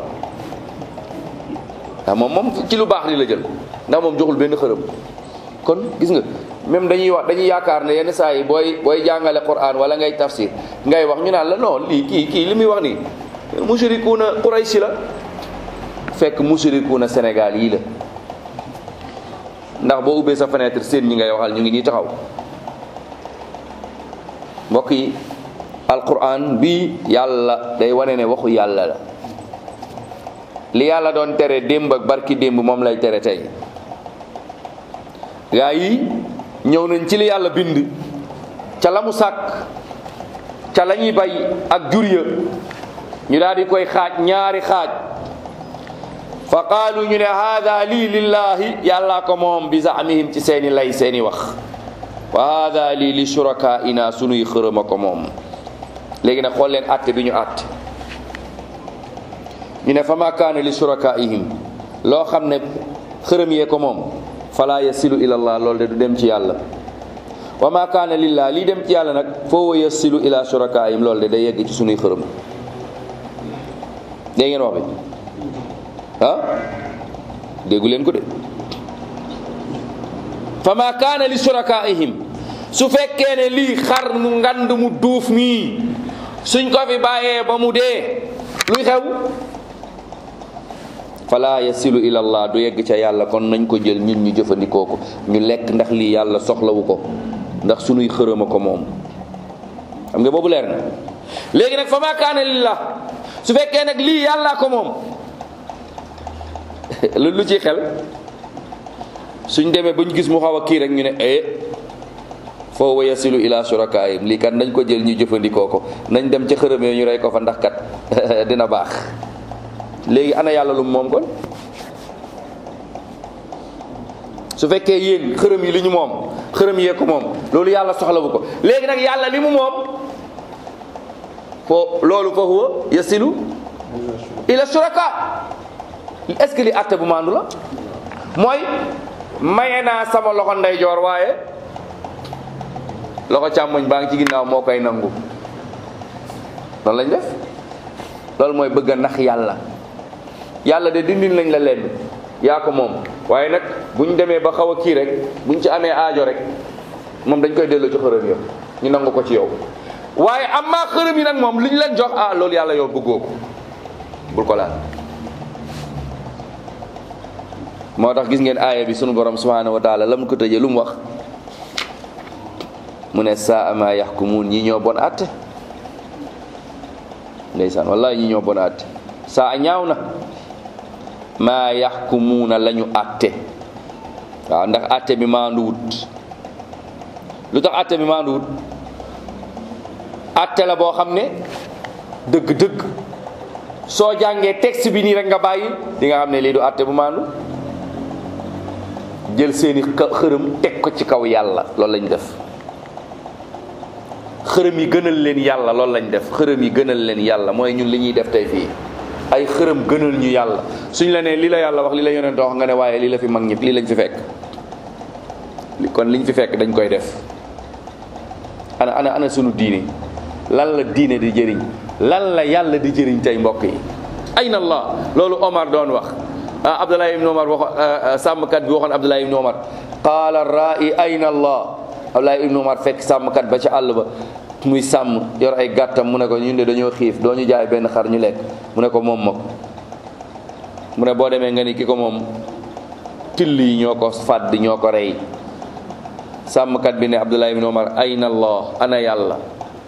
ndax moom moom ci lu baax li la jël ndax moom joxul benn xërëm kon gis nga même dañuy wax dañuy yaakaar ne yenn saa yi booy booy jàngale Qur'an wala ngay tafsir ngay wax ñu naan la non lii kii kii li muy wax nii mushrikuuna Qurayshi la fekk mushrikuuna Sénégal yii la ndax boo ubbee sa fenêtre seen ñi ngay waxal ñu ngi nii taxaw mbokk yi alquran bi yàlla day wane ne waxu yàlla la li yàlla doon tere démb ak barki démb moom lay tere tey gaa yi ñëw nañ ci li yàlla bind ca la mu sàkk ca la ñuy bay ak jur ya ñu daal di koy xaaj ñaari xaaj fa qaalu ñu ne haada lii lillahi yàllaa ko moom bi zaamihim ci seeni lay seeni wax wa haada lii li shurakaina sunuy xërëma ko moom léegi nag xool leen àtte bi ñu àtte ñu ne fa ma kaana li shurakaihim loo xam ne xërëm yee ko moom fala yasilu ila allah loolu de du dem ci yàlla wa ma kaana lillah lii dem ci yàlla nag foo wa yasilu ila shurakaihim loolu de day yegg ci sunuy xërëm dégg ngeen wax bi ah déggu leen ko de fa ma kaana li shurakaihim su fekkee ne lii xar mu ngand mu duuf mii suñ ko fi bàyyee ba mu dee luy xew fala yasilu ila allah du yegg ca yàlla kon nañ ko jël ñun ñu jëfandikoo ko ñu lekk ndax lii yàlla soxlawu ko ndax sunuy xërëm a ko moom xam nga boobu leer na léegi nag fa ma kaana lillah su fekkee nag lii yàllaa ko moom lu lu ci xel suñ demee ba ñu gis mu xaw a kii rek ñu ne eh foo wa yasilu ila surakaayim lii kat nañ ko jël ñu jëfandikoo ko nañ dem ca xërëm yi ñu rey ko fa ndax kat dina baax léegi ana yàlla lu moom kon su fekkee yéen xërëm yi li ñu moom xërëm yee ko moom loolu yàlla soxlawu ko léegi nag yàlla li mu moom foo loolu fa huwa yasilu ila suraka est-ce que li àtte bu maandu la mooy maye naa sama loxo ndeyjoor waaye loxo càmmoñ baa ngi ci ginnaaw moo koy nangu loolu lañ def loolu mooy bëgg a nax yàlla yàlla de dindin lañ la lenn yaa ko moom waaye nag bu ñu demee ba xaw a kii rek bu ñu ci amee aajo rek moom dañ koy delloo ci xërëm yo ñu nangu ko ci yow waaye am maa xërëm yi nag moom li ñu leen jox ah loolu yàlla yow bëggoo ko bul ko laal moo tax gis ngeen aaya bi sunu borom subhanahu wa taala la mu ko tëjee lu mu wax mu ne saa ama yaxkumuun ñi ñoo bon àtte ndeysaan wallahi ñi ñoo bon àtte saa ñaaw na maa yaxkumuuna la ñu àtte waaw ndax àtte bi maanduwut lu tax àtte bi maanduwut àtte la boo xam ne dëgg-dëgg soo jàngee texte bi nii rek nga bàyyi di nga xam ne lii du àtte bu maandu jël seeni xërëm teg ko ci kaw yàlla loolu lañ def xërëm yi gënal leen yàlla loolu lañ def xërëm yi gënal leen yàlla mooy ñun li ñuy def tey fii ay xërëm gënal ñu yàlla suñ la nee lii la yàlla wax lii la yonent wax nga ne waaye lii la fi mag ñëpp lii lañ fi fekk kon liñ fi fekk dañ koy def ana ana ana sunu diine lan la diine di jëriñ lan la yàlla di jëriñ tey mbokk yi ayna allah loolu Omar doon wax ah Abdullah ibn Omar wax sàmmkat bi waxoon Abdullah ibn Omar qaala ra'i ayna allah Abdullah ibn Omar fekk sàmmkat ba ca àll ba muy sàmm yor ay gàttam mu ne ko ñun de dañoo xiif doo ñu jaay benn xar ñu lekk mu ne ko moom ma ko mu ne boo demee nga ni ki ko moom till yi ñoo ko fàdd ñoo ko rey sàmmkat bi ne Abdullah ibn Omar ayna allah ana yàlla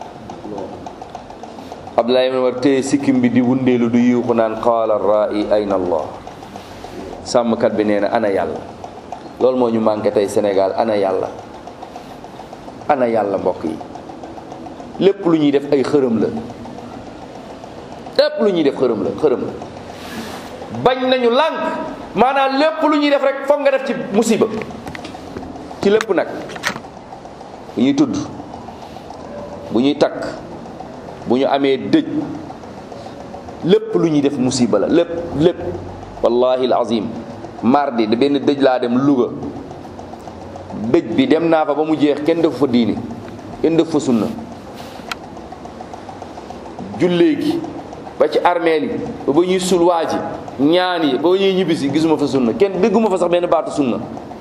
Abdullah ibn Omar téye sikkim bi di wundeelu du yuuxu naan qaala ra'i ayna allah sàmmkat bi nee na ana yàlla loolu moo ñu manqué tey Sénégal ana yàlla ana yàlla mbokk yi lépp lu ñuy def ay xërëm la lépp lu ñuy def xërëm la xërëm la bañ nañu lànk maanaam lépp lu ñuy def rek foog nga def ci musiba ci lépp nag bu ñuy tudd bu ñuy takk bu ñu amee dëj lépp lu ñuy def musiba la lépp lépp wallahi alazim mardi da benn dëj laa dem Louga dëj bi dem naa fa ba mu jeex kenn defu fa diini kenn defu fa sunna jullee gi ba ci armeel yi ba ba ñuy sul waa ji ñaan yi ba ba ñuy ñibbisi gisuma fa sunna kenn dégguma fa sax benn baatu sunna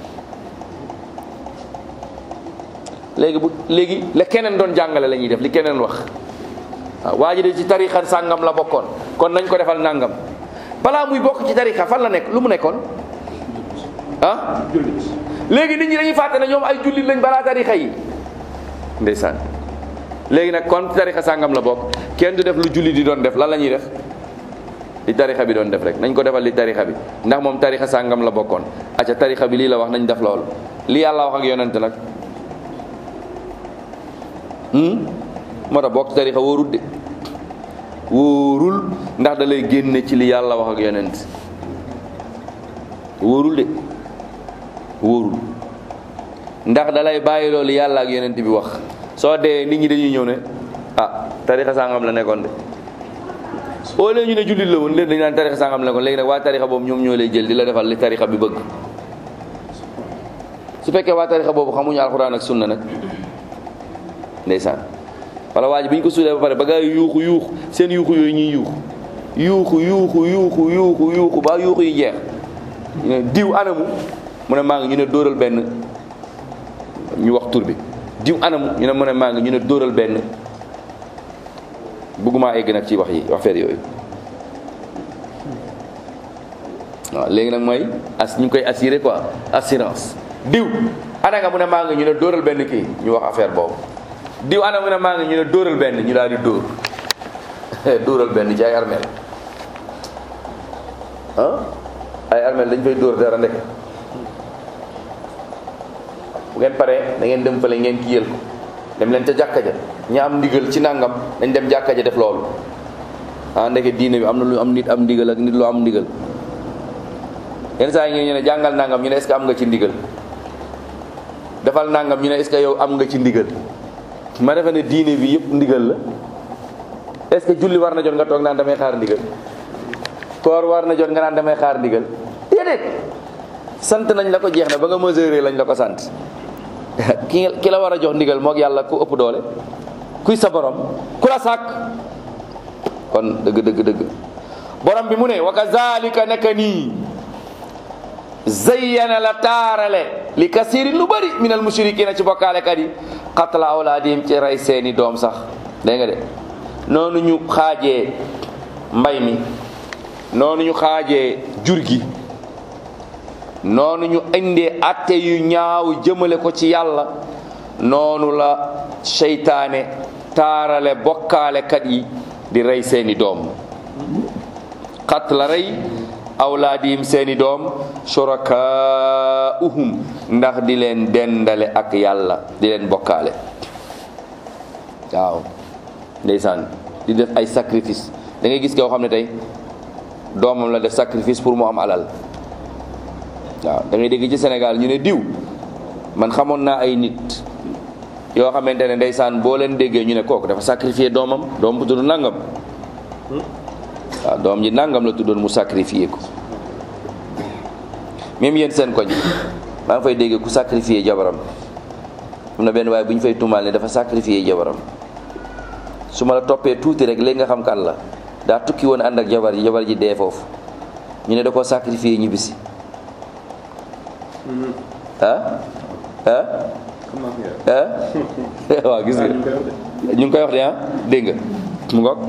léegi bu léegi la keneen doon jàngale la ñuy def li keneen wax waaw waa ji de ci tarixa sàngam la bokkoon kon nañ ko defal nàngam balaa muy bokk ci tarixa fan la nekk lu mu nekkoon ah léegi nit ñi dañuy fàtte ne ñoom ay jullit lañ balaa tarixa yi ndeysaan léegi nag kon tarixa sàngam la bokk kenn du def lu jullit di doon def lan la ñuy def li tarixa bi doon def rek nañ ko defal li tarixa bi ndax moom tarixa sàngam la bokkoon acca tarixa bi lii la wax nañ def loolu li yàlla wax ak yonent nag moo tax bokk tarixa wóorul de wóorul ndax da lay génne ci li yàlla wax ak yonent wóorul de wóorul ndax da lay bàyyi loolu yàlla ak yonent bi wax soo dee nit ñi dañuy ñëw ne ah tarixa sangam la nekkoon de au lieu ñu ne jullit la woon léegi dañu naan tarixa sangam la nekkoon léegi nag waa tarixa boobu ñoom ñoo lay jël di la defal li tarixa bi bëgg su fekkee waa tarixa boobu xamuñu alxuraan ak sunna nag ndeysaan wala waa ji bi ñu ko suulee ba pare ba gaa yi yuuxu yuuxu seen yuuxu yooyu ñuy yuuxu yuuxu yuuxu yuuxu yuuxu yuuxu ba yuuxu yi jeex ñu ne diw anamu mu ne maa ngi ñu ne dóoral benn ñu wax tur bi diw anamu ñu ne mu ne maa ngi ñu ne dóoral benn bëgguma egg nag ci wax yi wax feer yooyu waaw léegi nag mooy as ñu ngi koy assuré quoi assurance diw ana nga mu ne maa ngi ñu ne dóoral benn kii ñu wax affaire boobu diw ana mu ne maa ngi ñu ne dóoral benn ñu daal di dóor dóoral benn ci ay armeel ah ay armeel dañ fay dóor dara ndek bu ngeen paree da ngeen dem fële ngeen kiyal ko dem leen ca jàkka ja ña am ndigal ci nangam dañ dem jàkka ja def loolu ah ndeke diine bi am na lu am nit am ndigal ak nit lu am ndigal yenn saa yi ñu ne jàngal nangam ñu ne est ce que am nga ci ndigal defal nangam ñu ne est ce que yow am nga ci ndigal ma defe ne diine bi yëpp ndigal la est ce que julli war na jot nga toog naan damay xaar ndigal koor war na jot nga naan damay xaar ndigal déedéet sant nañ la ko jeex na ba nga mesurer lañ la ko sant ki ki la war a jox ndigal moog yàlla ku ëpp doole kuy sa borom ku la sàkk kon dëgg dëgg dëgg borom bi mu ne wa kazalika naka nii zayyana la taarale li kasirin lu bëri min al mushrikina ci bokkaalekat yi qatla awlaadihim ci rey seeni doom sax dégg nga de noonu ñu xaajee mbay mi noonu ñu xaajee jur gi noonu ñu indee atte yu ñaaw jëmale ko ci yàlla noonu la seytaane taarale bokkaalekat yi di rey seeni doom xat la rey awlaadihim seeni doom shurakaa'uhum ndax di leen dendale ak yàlla di leen bokkaale waaw ndeysaan di def ay sacrifice da ngay gis koo xam ne tey doomam la def sacrifice pour mu am alal waaw da ngay dégg ci Sénégal ñu ne diw man xamoon naa ay nit yoo xamante ne ndeysaan boo leen déggee ñu ne kooku dafa sacrifier doomam doom bu tudd nangam waaw doom ji nangam la tuddoon mu sacrifier ko même yéen seen koñ maa ngi fay dégg ku sacrifier jabaram am na benn waaye bu ñu fay tuumaal ne dafa sacrifier jabaram su ma la toppee tuuti rek léegi nga xam kan la daa tukki woon ànd ak jabar ji jabar ji dee foofu ñu ne da koo sacrifier ñibbisi ah ah ah waaw gis nga ñu ngi koy wax de ah dégg nga mu ngoog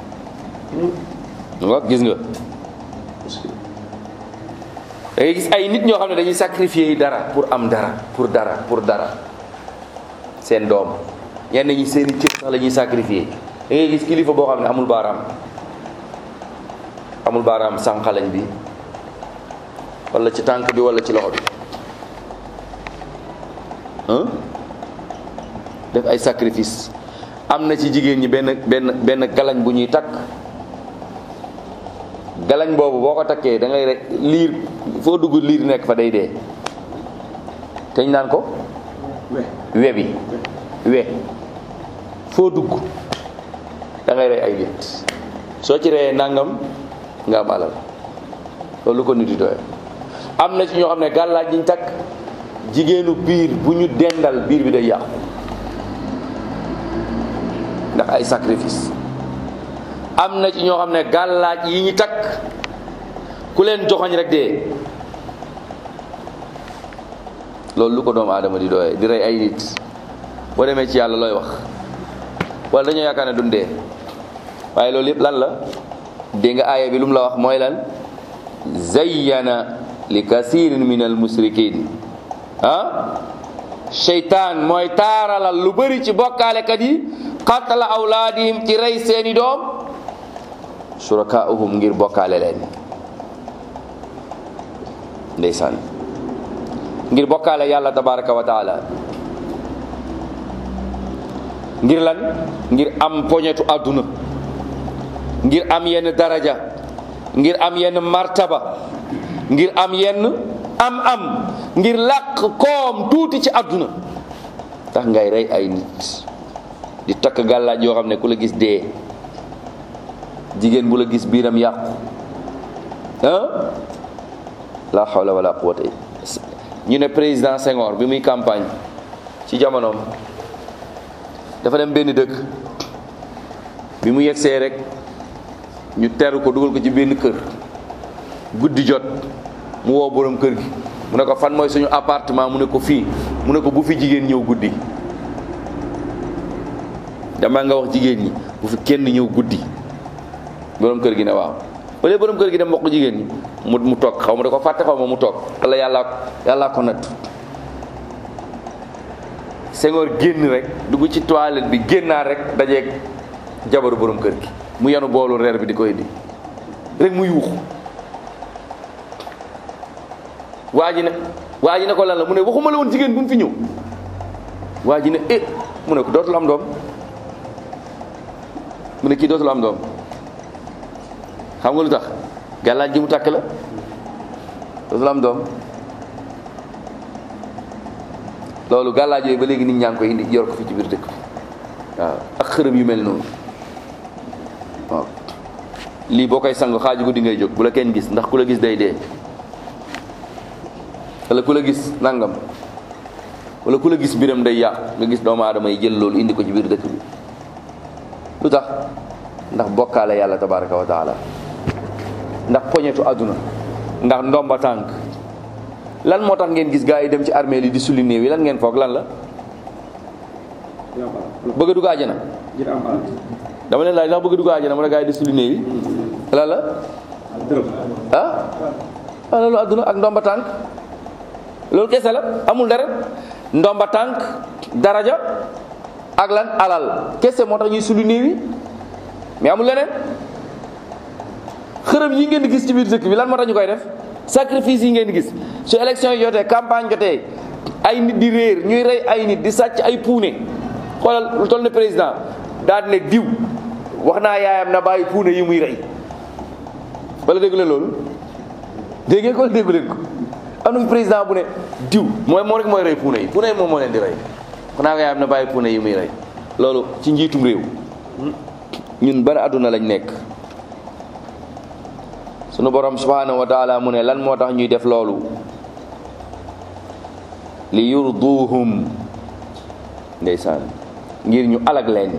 mu ngoog gis nga da ngay gis ay nit ñoo xam ne dañuy sacrifier dara pour am dara pour dara pour dara seen doom ñenn ñi seeni cër sax la ñuy sacrifier da ngay gis kilifa boo xam ne amul baaraam amul baaraam sànqalañ bi wala ci tànk bi wala ci loxo bi def ay sacrifice am na ci jigéen ñi benn benn benn galañ bu ñuy takk galañ boobu boo ko takkee da ngay rek liir foo dugg liir nekk fa day dee te ñu naan ko we bi we foo dugg da ngay rey ay nit soo ci reyee nangam nga am alal loolu ko nit di doye am na ci ñoo xam ne gàllaaj yiñ takk jigéenu biir bu ñu dendal biir bi day yàqu ndax ay sacrifice am na ci ñoo xam ne gàllaaj yi ñu takk ku leen joxoñ rek dee loolu lu ko doomu aadama di doyee di rey ay nit boo demee ci yàlla looy wax wala dañoo yaakaar ne dundee waaye loolu yëpp lan la dégg nga aaya bi lu mu la wax mooy lan zayyana li kasirin min al musrikin ah seytaan mooy taaralal lu bëri ci bokkaalekat yi qatla awlaadihim ci rey seeni doom surakaahum ngir bokkaale leen ndeysaan ngir bokkaale yàlla tabaraka wa taala ngir lan ngir am poñetu àdduna ngir am yenn daraja ngir am yenn martaba ngir am yenn am am ngir làq koom tuuti ci àdduna tax ngay rey ay nit di takk gàllaaj yoo xam ne ku la gis dee jigéen bu la gis biiram yàqu ah la hawla wala quwwata ñu ne président Senghor bi muy campagne ci jamonoom dafa dem benn dëkk bi mu yegsee rek ñu teru ko dugal ko ci benn kër guddi jot mu woo borom kër gi mu ne ko fan mooy suñu appartement mu ne ko fii mu ne ko bu fi jigéen ñëw guddi dama nga wax jigéen ñi bu fi kenn ñëw guddi borom kër gi ne waaw wala borom kër gi dem wax ko jigéen ñi mu mu toog xaw ma da ko fàtte xaw ma mu toog wala yàlla yàllaa ko natt Senghor génn rek dugg ci toilette bi génnaat rek dajeeg jabaru borom kër gi mu yanu boolu reer bi di ko indi rek mu yuuxu waa ji ne waa ji ne ko lan la mu ne waxuma la woon jigéen bu mu fi ñëw waa ji ne eh mu ne ko dootul am doom mu ne kii dootul am doom xam nga lu tax gàllaaj ji mu takk la dootul am doom loolu gàllaaj yooyu ba léegi nit ñaa ngi koy indi yor ko fi ci biir dëkk bi waaw ak xërëm yu mel noonu waaw lii boo koy sang xaaju guddi ngay jóg bu la kenn gis ndax ku la gis day dee wala ku la gis nangam wala ku la gis mbiram day yàq nga gis doomu aadama yi jël loolu indi ko ci biir dëkk bi lu tax ndax bokkaale yàlla tabaraka wa taala ndax poñetu àdduna ndax ndomba tànk lan moo tax ngeen gis gaa yi dem ci armée li di sulli néew yi lan ngeen foog lan la bëgg a dugg àjjana ngir am alal dama leen laaj ndax bëgg a dugg àjjana mu ne gaa yi di sulli néew yi lan la dërëm ah ah loolu àdduna ak ndomba tànk loolu kese la amul dara ndomba tànk daraja ak lan alal kese moo tax ñuy sulli néew yi mais amul leneen xërëm yi ngeen di gis ci biir dëkk bi lan moo tax ñu koy def sacrifice yi ngeen di gis su élection yi jotee campagne jotee ay nit di réer ñuy rey ay nit di sàcc ay puune xoolal lu toll ne président daal di ne diw wax naa yaayam na bàyyi puune yi muy rey wala déggu leen loolu dégg ngeen ko wala déggu leen ko am na fi président bu ne diw mooy moo rek mooy rey puune yi puune yi moom moo leen di rey wax naa ko yaayam na bàyyi puune yi muy rey loolu ci njiitum réew ñun ban àdduna lañ nekk sunu borom subhanahu wa taala mu ne lan moo tax ñuy def loolu li yurduhum ndeysaan ngir ñu alag leen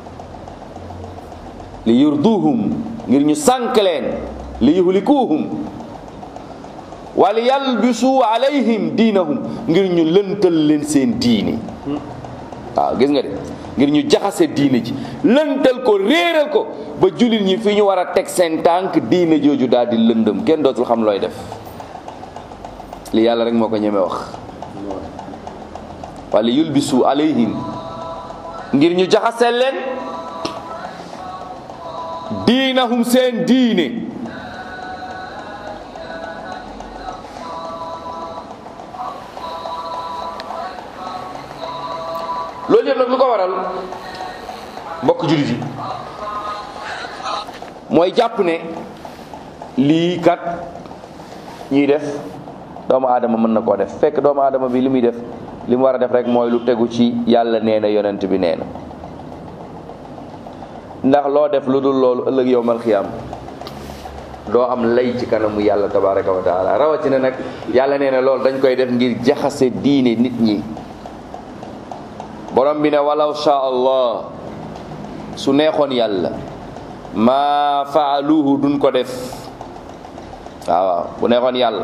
li yurduhum ngir ñu sànk leen li yuhlikuhum wa li yalbisu alayhim diinahum ngir ñu lëntal leen seen diini waaw gis nga de ngir ñu jaxase diine ji lëntal ko réeral ko ba jullit ñi fi ñu war a teg seen tànk diine jooju daal di lëndëm kenn dootul xam looy def li yàlla rek moo ko ñeme wax wala yulbisu alayhim ngir ñu jaxase leen diinahum seen diine loolu yëpp nag lu ko waral mbokk jullit yi mooy jàpp ne lii kat ñuy def doomu aadama mën na koo def fekk doomu aadama bi li muy def li mu war a def rek mooy lu tegu ci yàlla nee na yonent bi nee na ndax loo def lu dul loolu ëllëg yowmal xiyaam doo am lay ci kanamu yàlla tabaraka wa taala rawatina nag yàlla nee na loolu dañ koy def ngir jaxase diine nit ñi borom bi ne walaw sha allah su neexoon yàlla maa faaluhu duñ ko def waaw waaw bu neexoon yàlla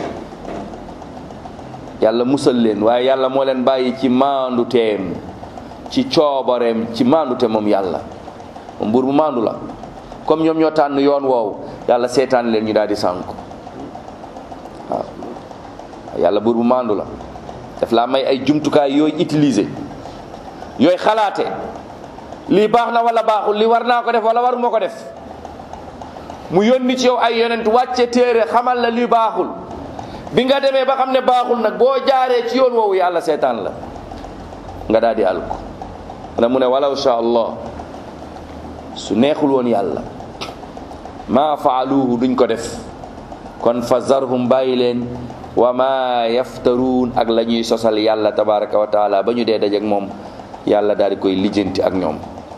yàlla musal leen waaye yàlla moo leen bàyyi ci maandu teem ci coobareem ci maandu te moom yàlla moom buur bu maandu la comme ñoom ñoo tànn yoon woowu yàlla seetaan leen ñu daal di sànku waaw yàlla buur bu maandu la daf laa may ay jumtukaay yooyu utiliser yooyu xalaate lii baax na wala baaxul lii war naa ko def wala waruma ko def mu yónni ci yow ay yonent wàcce téere xamal la lii baaxul bi nga demee ba xam ne baaxul nag boo jaaree ci yoon woowu yàlla seetaan la nga daal di alku ana mu ne walaw sha allah su neexul woon yàlla maa faaluhu duñ ko def kon fa zarhum bàyyi leen wa ma yaftaruun ak la ñuy sosal yàlla tabaraka wa taala ba ñu dee dajeek moom yàlla daal di koy lijjanti ak ñoom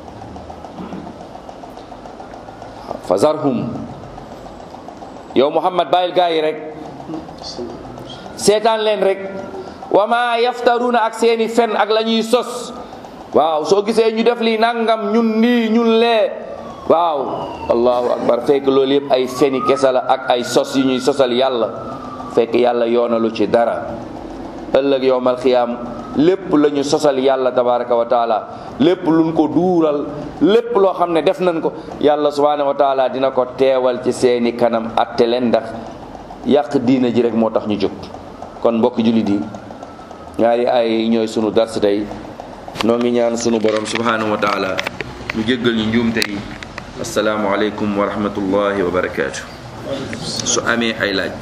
fa zarhum yow muhammad bàyyil gaa yi rek seetaan leen rek wa ma yaftaruuna ak seeni fen ak la ñuy sos waaw soo gisee ñu def lii nangam ñun nii ñun lee waaw allahu akbar fekk loolu yëpp ay feni kesa la ak ay sos yu ñuy sosal yàlla fekk yàlla yoonalu ci dara ëllëg yowmal xiyaam lépp la ñu sosal yàlla tabaraka wa taala lépp luñ ko duural lépp loo xam ne def nañ ko yàlla subhanahu wa taala dina ko teewal ci seeni kanam atte leen ndax yàq diina ji rek moo tax ñu jóg kon mbokk jullit yi ñaari ay ñooy sunu dars tey noo ngi ñaan sunu borom subhanahu wa taala mu jéggal ñu njuumte yi asalaamu aleykum wa rahmatullahi wa barakaatu su amee ay laaj